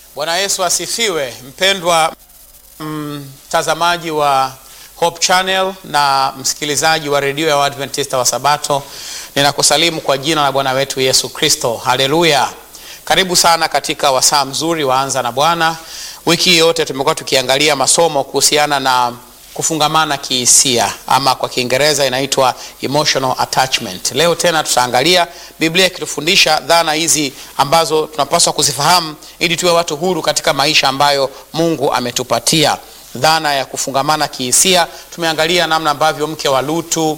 Bwana Yesu asifiwe. Mpendwa mtazamaji mm, wa Hope Channel na msikilizaji wa redio ya Waadventista wa Sabato, ninakusalimu kwa jina la Bwana wetu Yesu Kristo. Haleluya! Karibu sana katika wasaa mzuri waanza na Bwana. Wiki yote tumekuwa tukiangalia masomo kuhusiana na kufungamana kihisia ama kwa Kiingereza inaitwa emotional attachment. Leo tena tutaangalia Biblia ikitufundisha dhana hizi ambazo tunapaswa kuzifahamu ili tuwe watu huru katika maisha ambayo Mungu ametupatia. Dhana ya kufungamana kihisia, tumeangalia namna ambavyo mke wa Lutu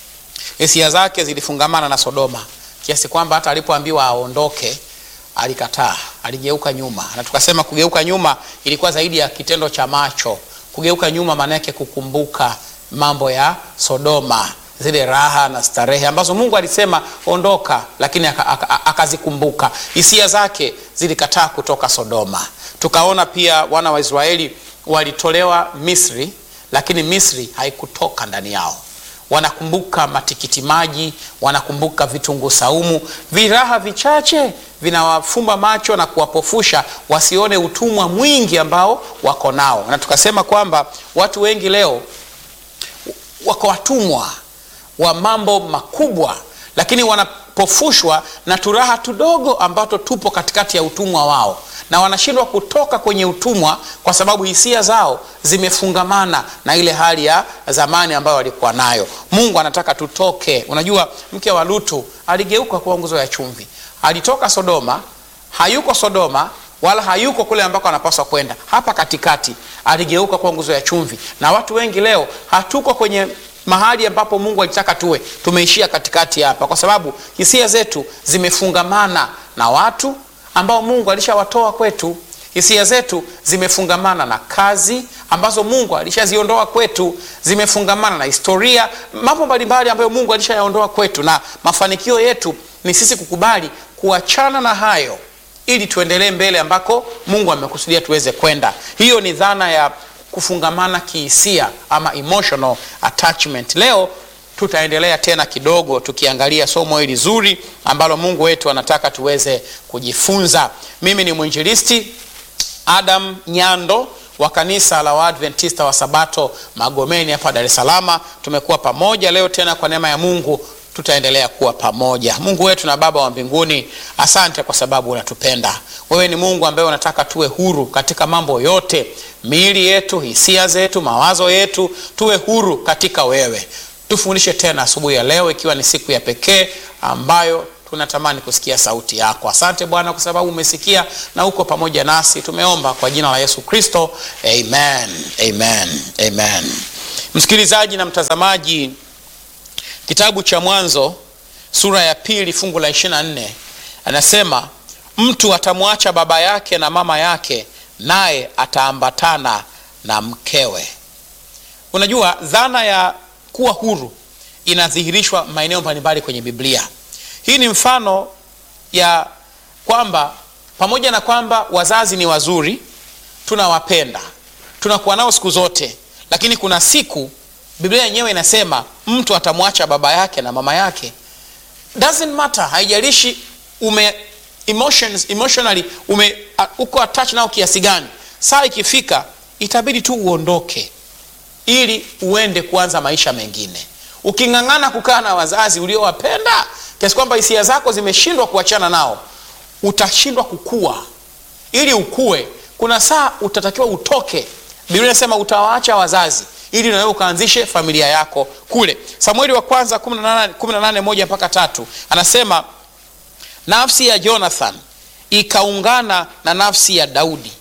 hisia zake zilifungamana na Sodoma kiasi kwamba hata alipoambiwa aondoke alikataa, aligeuka nyuma, na tukasema kugeuka nyuma ilikuwa zaidi ya kitendo cha macho kugeuka nyuma maana yake kukumbuka mambo ya Sodoma, zile raha na starehe ambazo Mungu alisema ondoka, lakini akazikumbuka. Aka, aka hisia zake zilikataa kutoka Sodoma. Tukaona pia wana wa Israeli walitolewa Misri, lakini Misri haikutoka ndani yao. Wanakumbuka matikiti maji, wanakumbuka vitunguu saumu, viraha vichache vinawafumba macho na kuwapofusha wasione utumwa mwingi ambao wako nao. Na tukasema kwamba watu wengi leo wako watumwa wa mambo makubwa, lakini wanapofushwa na turaha tudogo ambato tupo katikati ya utumwa wao, na wanashindwa kutoka kwenye utumwa kwa sababu hisia zao zimefungamana na ile hali ya zamani ambayo walikuwa nayo. Mungu anataka tutoke. Unajua, mke wa Lutu aligeuka kuwa nguzo ya chumvi alitoka Sodoma, hayuko Sodoma wala hayuko kule ambako anapaswa kwenda. Hapa katikati aligeuka kuwa nguzo ya chumvi, na watu wengi leo hatuko kwenye mahali ambapo Mungu alitaka tuwe. Tumeishia katikati hapa, kwa sababu hisia zetu zimefungamana na watu ambao Mungu alishawatoa kwetu. Hisia zetu zimefungamana na kazi ambazo Mungu alishaziondoa kwetu, zimefungamana na historia, mambo mbalimbali ambayo Mungu alishayaondoa kwetu, na mafanikio yetu ni sisi kukubali kuachana na hayo ili tuendelee mbele ambako Mungu amekusudia tuweze kwenda. Hiyo ni dhana ya kufungamana kihisia ama emotional attachment. Leo tutaendelea tena kidogo tukiangalia somo hili zuri ambalo Mungu wetu anataka tuweze kujifunza. Mimi ni mwinjilisti Adam Nyando wa kanisa la Waadventista wa Sabato Magomeni hapa Dar es Salaam. Tumekuwa pamoja leo tena kwa neema ya Mungu tutaendelea kuwa pamoja. Mungu wetu na Baba wa mbinguni, asante kwa sababu unatupenda. Wewe ni Mungu ambaye unataka tuwe huru katika mambo yote, miili yetu, hisia zetu, mawazo yetu, tuwe huru katika wewe. Tufundishe tena asubuhi ya leo, ikiwa ni siku ya pekee ambayo tunatamani kusikia sauti yako. Asante Bwana kwa sababu umesikia na uko pamoja nasi. Tumeomba kwa jina la Yesu Kristo, amen, amen, amen. Msikilizaji na mtazamaji Kitabu cha Mwanzo sura ya pili fungu la 24 anasema, mtu atamwacha baba yake na mama yake, naye ataambatana na mkewe. Unajua, dhana ya kuwa huru inadhihirishwa maeneo mbalimbali kwenye Biblia. Hii ni mfano ya kwamba pamoja na kwamba wazazi ni wazuri, tunawapenda, tunakuwa nao siku zote, lakini kuna siku Biblia yenyewe inasema mtu atamwacha baba yake na mama yake. Doesn't matter, haijalishi ume emotions, emotionally ume uh, uko attached nao kiasi gani. Saa ikifika itabidi tu uondoke ili uende kuanza maisha mengine. Uking'ang'ana kukaa na wazazi uliowapenda kiasi kwamba hisia zako zimeshindwa kuachana nao, utashindwa kukua. Ili ukue, kuna saa utatakiwa utoke. Biblia inasema utawaacha wazazi ili nawe ukaanzishe familia yako kule. Samueli wa kwanza 18 moja mpaka tatu anasema nafsi ya Jonathan ikaungana na nafsi ya Daudi.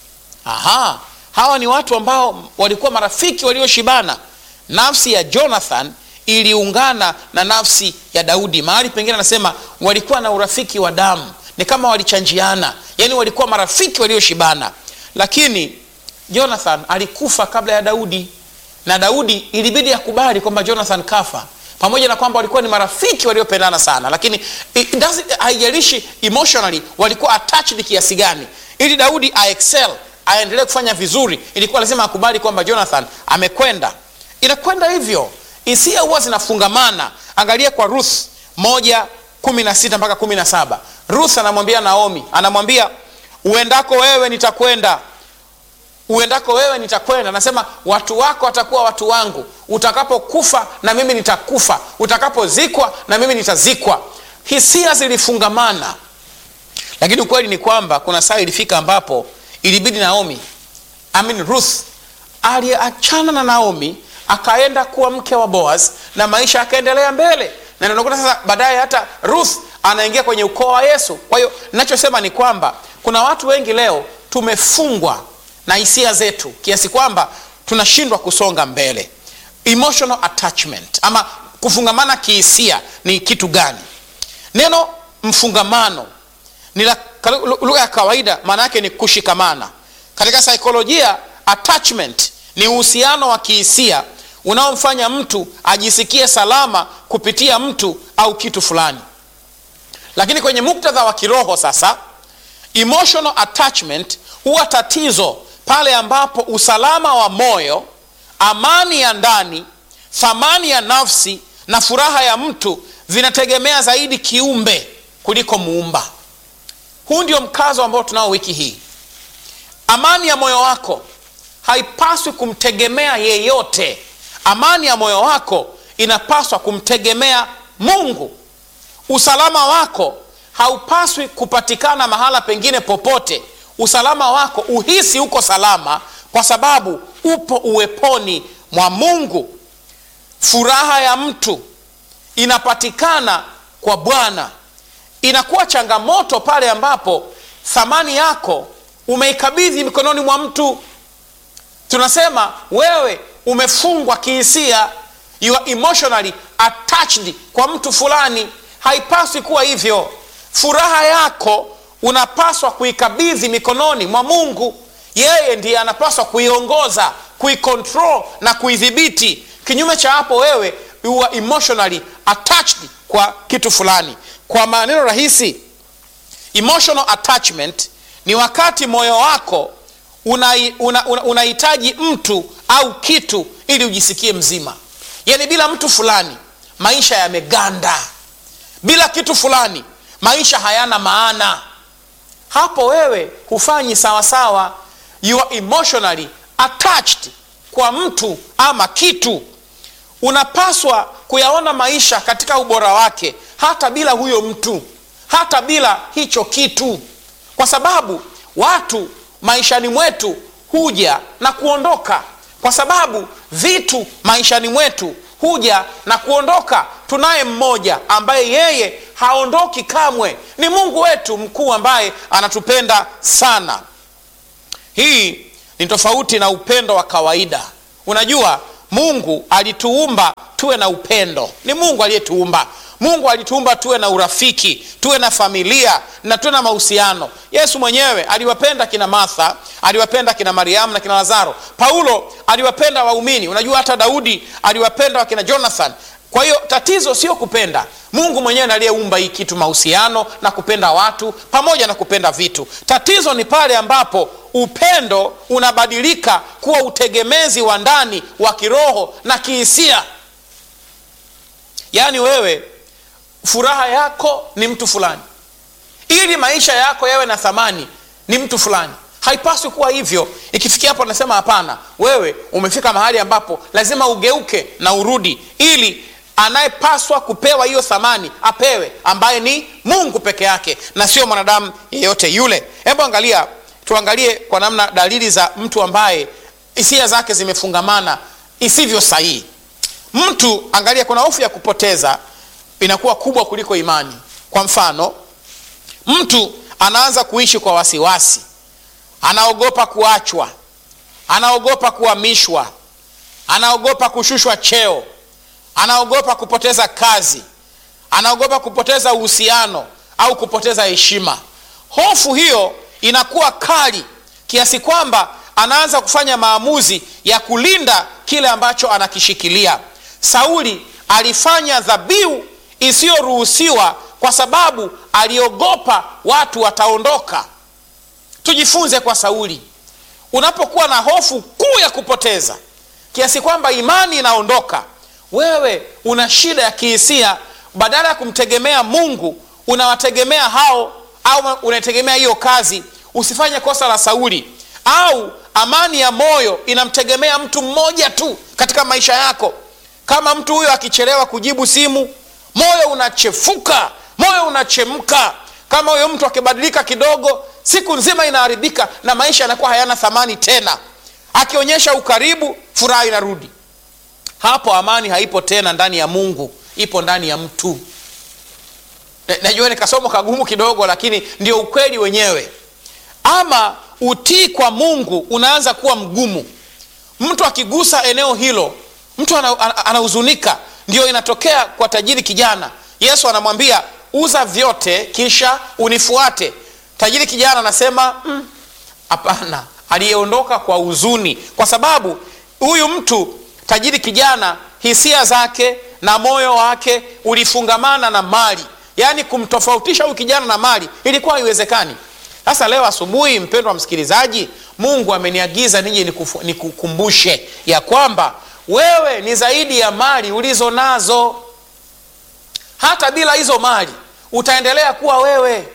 Aha, hawa ni watu ambao walikuwa marafiki walioshibana. Nafsi ya Jonathan iliungana na nafsi ya Daudi. Mahali pengine anasema walikuwa na urafiki wa damu, ni kama walichanjiana, yaani walikuwa marafiki walioshibana, lakini Jonathan alikufa kabla ya Daudi na Daudi ilibidi akubali kwamba Jonathan kafa, pamoja na kwamba walikuwa ni marafiki waliopendana sana, lakini haijalishi emotionally walikuwa attached kiasi gani, ili Daudi a excel aendelee kufanya vizuri, ilikuwa lazima akubali kwamba Jonathan amekwenda. Inakwenda hivyo, hisia huwa zinafungamana. Angalia kwa Ruth moja kumi na sita mpaka kumi na saba Ruth anamwambia Naomi, anamwambia uendako wewe nitakwenda uendako wewe nitakwenda nasema watu wako watakuwa watu wangu utakapokufa na mimi nitakufa utakapozikwa na mimi nitazikwa hisia zilifungamana lakini ukweli ni kwamba kuna saa ilifika ambapo ilibidi naomi I mean ruth aliyeachana na naomi akaenda kuwa mke wa boaz na maisha yakaendelea mbele na unakuta sasa baadaye hata ruth anaingia kwenye ukoo wa yesu kwa hiyo nachosema ni kwamba kuna watu wengi leo tumefungwa na hisia zetu kiasi kwamba tunashindwa kusonga mbele emotional attachment ama kufungamana kihisia ni kitu gani neno mfungamano ni la- kalu- lugha ya kawaida maana yake ni kushikamana katika saikolojia attachment ni uhusiano wa kihisia unaomfanya mtu ajisikie salama kupitia mtu au kitu fulani lakini kwenye muktadha wa kiroho sasa emotional attachment huwa tatizo pale ambapo usalama wa moyo amani ya ndani thamani ya nafsi na furaha ya mtu vinategemea zaidi kiumbe kuliko muumba huu ndio mkazo ambao tunao wiki hii amani ya moyo wako haipaswi kumtegemea yeyote amani ya moyo wako inapaswa kumtegemea mungu usalama wako haupaswi kupatikana mahala pengine popote usalama wako uhisi uko salama kwa sababu upo uweponi mwa mungu furaha ya mtu inapatikana kwa bwana inakuwa changamoto pale ambapo thamani yako umeikabidhi mikononi mwa mtu tunasema wewe umefungwa kihisia you are emotionally attached kwa mtu fulani haipaswi kuwa hivyo furaha yako unapaswa kuikabidhi mikononi mwa mungu yeye ndiye anapaswa kuiongoza kuikontrol na kuidhibiti kinyume cha hapo wewe you are emotionally attached kwa kitu fulani kwa maneno rahisi emotional attachment ni wakati moyo wako unahitaji una, una, unahitaji mtu au kitu ili ujisikie mzima yaani bila mtu fulani maisha yameganda bila kitu fulani maisha hayana maana hapo wewe hufanyi sawasawa you are emotionally attached kwa mtu ama kitu unapaswa kuyaona maisha katika ubora wake hata bila huyo mtu hata bila hicho kitu kwa sababu watu maishani mwetu huja na kuondoka kwa sababu vitu maishani mwetu huja na kuondoka tunaye mmoja ambaye yeye haondoki kamwe ni mungu wetu mkuu ambaye anatupenda sana hii ni tofauti na upendo wa kawaida unajua mungu alituumba tuwe na upendo ni mungu aliyetuumba mungu alituumba tuwe na urafiki tuwe na familia na tuwe na mahusiano yesu mwenyewe aliwapenda kina martha aliwapenda kina mariamu na kina lazaro paulo aliwapenda waumini unajua hata daudi aliwapenda wakina jonathan kwa hiyo tatizo sio kupenda mungu mwenyewe aliyeumba hii kitu mahusiano na kupenda watu pamoja na kupenda vitu tatizo ni pale ambapo upendo unabadilika kuwa utegemezi wa ndani wa kiroho na kihisia yaani wewe furaha yako ni mtu fulani ili maisha yako yawe na thamani ni mtu fulani haipaswi kuwa hivyo ikifikia hapo nasema hapana wewe umefika mahali ambapo lazima ugeuke na urudi ili anayepaswa kupewa hiyo thamani apewe ambaye ni mungu peke yake na sio mwanadamu yeyote yule hebu angalia tuangalie kwa namna dalili za mtu ambaye hisia zake zimefungamana isivyo sahihi mtu angalia kuna hofu ya kupoteza inakuwa kubwa kuliko imani kwa mfano mtu anaanza kuishi kwa wasiwasi anaogopa kuachwa anaogopa kuhamishwa anaogopa kushushwa cheo anaogopa kupoteza kazi anaogopa kupoteza uhusiano au kupoteza heshima hofu hiyo inakuwa kali kiasi kwamba anaanza kufanya maamuzi ya kulinda kile ambacho anakishikilia sauli alifanya dhabihu isiyoruhusiwa kwa sababu aliogopa watu wataondoka tujifunze kwa sauli unapokuwa na hofu kuu ya kupoteza kiasi kwamba imani inaondoka wewe una shida ya kihisia badala ya kumtegemea mungu unawategemea hao au unategemea hiyo kazi usifanye kosa la Sauli. Au amani ya moyo inamtegemea mtu mmoja tu katika maisha yako. Kama mtu huyo akichelewa kujibu simu, moyo unachefuka, moyo unachemka. Kama huyo mtu akibadilika kidogo, siku nzima inaharibika na maisha yanakuwa hayana thamani tena. Akionyesha ukaribu, furaha inarudi. Hapo amani haipo tena ndani ya Mungu, ipo ndani ya mtu. Najua ni kasomo kagumu kidogo, lakini ndio ukweli wenyewe. Ama utii kwa Mungu unaanza kuwa mgumu. Mtu akigusa eneo hilo, mtu anahuzunika. Ana, ana ndio inatokea kwa tajiri kijana. Yesu anamwambia uza vyote kisha unifuate. Tajiri kijana anasema hapana. Mm, aliyeondoka kwa huzuni, kwa sababu huyu mtu tajiri kijana, hisia zake na moyo wake ulifungamana na mali, yaani kumtofautisha huyu kijana na mali ilikuwa haiwezekani. Sasa leo asubuhi, mpendwa msikilizaji, Mungu ameniagiza nije nikukumbushe ya kwamba wewe ni zaidi ya mali ulizo nazo. Hata bila hizo mali utaendelea kuwa wewe.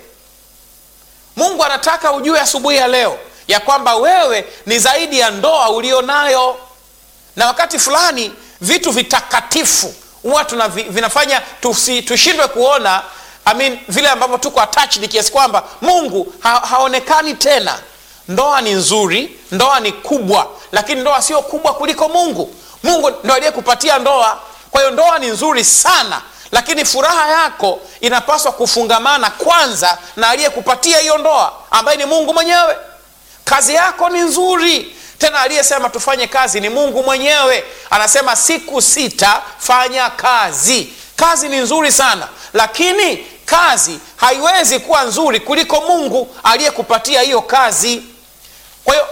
Mungu anataka ujue asubuhi ya leo ya kwamba wewe ni zaidi ya ndoa ulio nayo, na wakati fulani vitu vitakatifu huwa vinafanya tusi, tushindwe kuona I mean, vile ambavyo tuko attached kiasi kwamba Mungu ha, haonekani tena. Ndoa ni nzuri, ndoa ni kubwa, lakini ndoa sio kubwa kuliko Mungu. Mungu ndo aliyekupatia ndoa. Kwa hiyo ndoa ni nzuri sana, lakini furaha yako inapaswa kufungamana kwanza na aliyekupatia hiyo ndoa ambaye ni Mungu mwenyewe. Kazi yako ni nzuri tena, aliyesema tufanye kazi ni Mungu mwenyewe. Anasema siku sita fanya kazi. Kazi ni nzuri sana, lakini kazi haiwezi kuwa nzuri kuliko Mungu aliyekupatia hiyo kazi. Kwa hiyo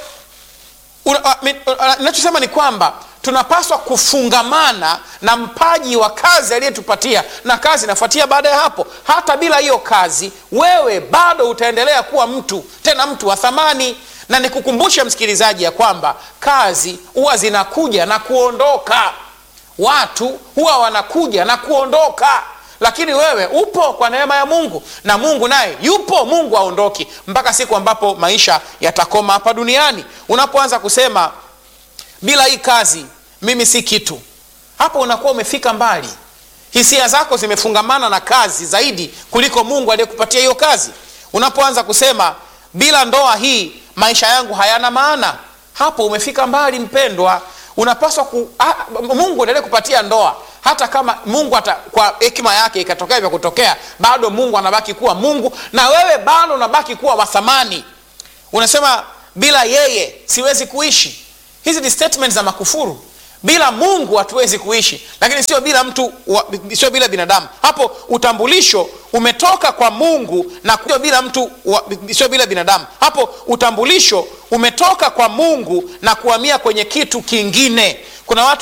ninachosema ni kwamba tunapaswa kufungamana na mpaji wa kazi aliyetupatia, na kazi inafuatia baada ya hapo. Hata bila hiyo kazi, wewe bado utaendelea kuwa mtu, tena mtu wa thamani. Na nikukumbushe msikilizaji ya kwamba kazi huwa zinakuja na kuondoka, watu huwa wanakuja na kuondoka, lakini wewe upo kwa neema ya Mungu, na Mungu naye yupo. Mungu haondoki mpaka siku ambapo maisha yatakoma hapa duniani. Unapoanza kusema bila hii kazi mimi si kitu, hapo unakuwa umefika mbali. Hisia zako zimefungamana na kazi zaidi kuliko Mungu aliyekupatia hiyo kazi. Unapoanza kusema bila ndoa hii maisha yangu hayana maana, hapo umefika mbali mpendwa. Unapaswa ku, ah, Mungu endelee kupatia ndoa hata kama Mungu ata, kwa hekima yake ikatokea vya kutokea, bado Mungu anabaki kuwa Mungu na wewe bado unabaki kuwa wa thamani. Unasema bila yeye siwezi kuishi. Hizi ni statement za makufuru. Bila Mungu hatuwezi kuishi, lakini sio bila mtu wa, sio bila binadamu. Hapo utambulisho umetoka kwa Mungu na sio bila mtu wa, sio bila binadamu. Hapo utambulisho umetoka kwa Mungu na kuhamia kwenye kitu kingine. Kuna watu